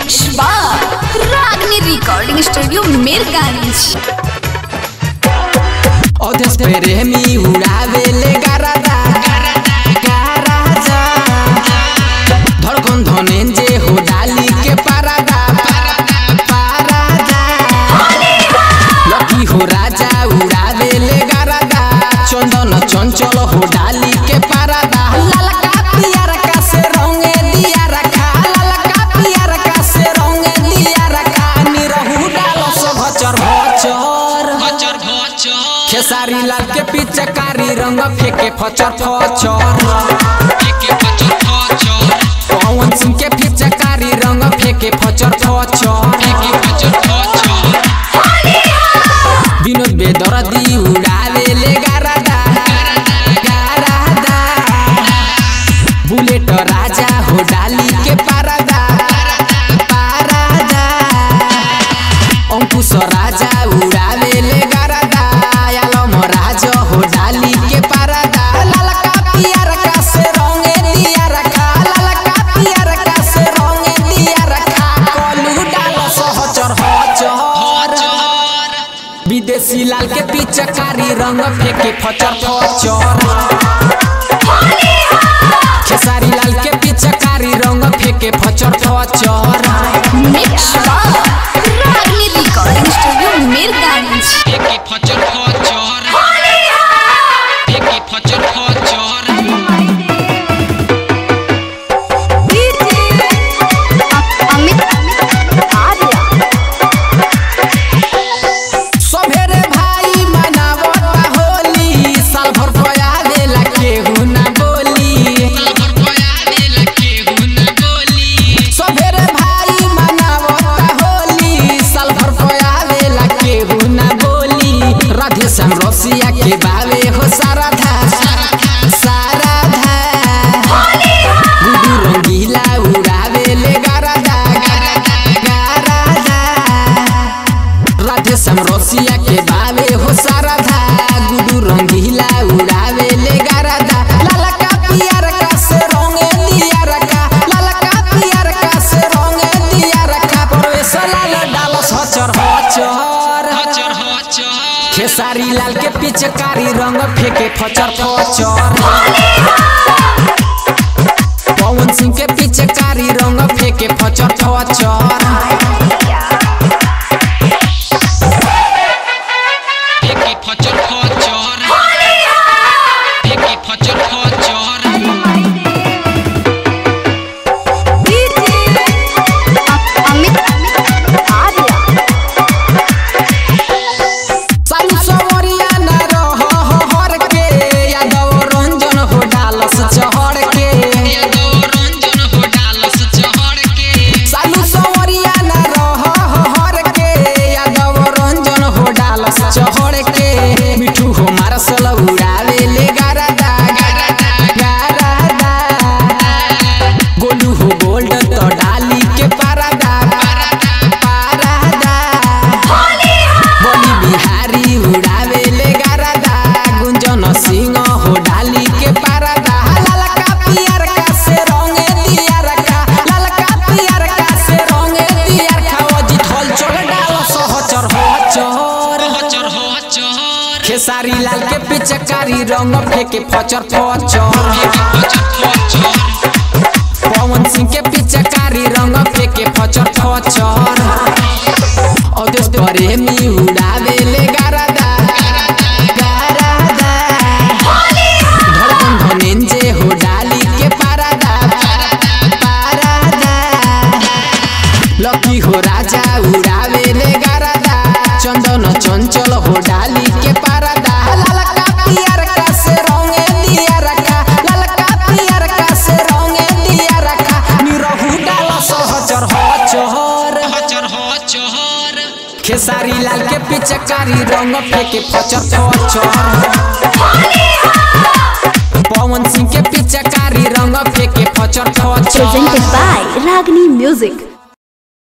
Mix बार रागनी recording studio Mirganj अध्यक्ष प्रेमी उड़ावेले गारादा गारादा धड़कन धनेंजे हो डाली के पारादा पारादा लकी हो राजा उड़ावेले गारादा चंदन चंचल हो डाली के पारादा ललका पियर का से रंगे दिया रखा ललका पियर का से रंगे दिया रखा निरहु डालो सो भचर भचर खेसारी लाल के पिचकारी रंग फेंके फचर फचर पवन सिंह के पिचकारी रंग फेंके फचर फचर विनोद बेदरदी उड़ावे ले गारादा गारादा बुलेट राजा हो डाली के पारादा पारादा अंकुश राजा उड़ावे ले गारादा आलम राजा हो डाली के पारादा ललका पियर का से रंगे दिया रखा ललका पियर का से रंगे दिया रखा कलू डाल सहचर हचर विदेशी लाल के पिचकारी रंग फेंके फचर फचर खेसारी लाल के पिचकारी रंग फेंके फचर फचर मिक्स बार रागनी रिकॉर्डिंग स्टूडियो मिरगांज सभेरे भाई मनावता होली साल भर पया देला केहू ना बोली सभेरे भाई मनावता होली साल भर पया देला केहू ना बोली राधे श्याम रसिया के बावे हो सारा था सारा था गुडू रंगीला उड़ावे ले गारादा गारादा राधे श्याम रसिया के बावे हो सारा धा गुडू रंगीला उड़ावे ले गारादा ललका पियर का से रंगे दिया रखा ललका पियर का से रंगे दिया रखा परवेश लाल डालो सचर हचर खेसारी लाल के पिचकारी रंग फेंके फचर फचर पवन सिंह के पिचकारी रंग फेंके फचर फचर सालू सवरिया न रह हर के यादव रंजन हो डालस चहर के सालू सवरिया न रह हर के यादव रंजन हो डालस चहर के मिठू हो मारसल उड़ावे ले गारादा गारादा गोलू हो गोल्ड तो डाली के पारादा पारादा बली बिहारी उड़ावे ले गारादा गुंजन सिंह हो डाली के पारादा ललका पियर का से रंगे दिया रखा ललका पियर का से रंगे दिया रखा अजित हल चल डाल सहचर हचर खेसारी लाल के पिचकारी रंग फेंके फचर फचर पवन सिंह के पिचकारी रंग फेंके फचर फचर अदेश प्रेमी उड़ावे ले गारादा गारादा धड़कन धनेंजे हो डाली के पारादा पारादा लकी हो राजा उड़ावे ले गारादा चंदन चंचल हो डाली के पारादा ललका पियर का से रंगे दिया रखा ललका पियर का से रंगे दिया रखा निरहु डाला सहचर हचर खेसारी लाल के पिचकारी रंग फेंके फचर फचर पवन सिंह के पिचकारी रंग फेंके फचर फचर presented by Ragni Music.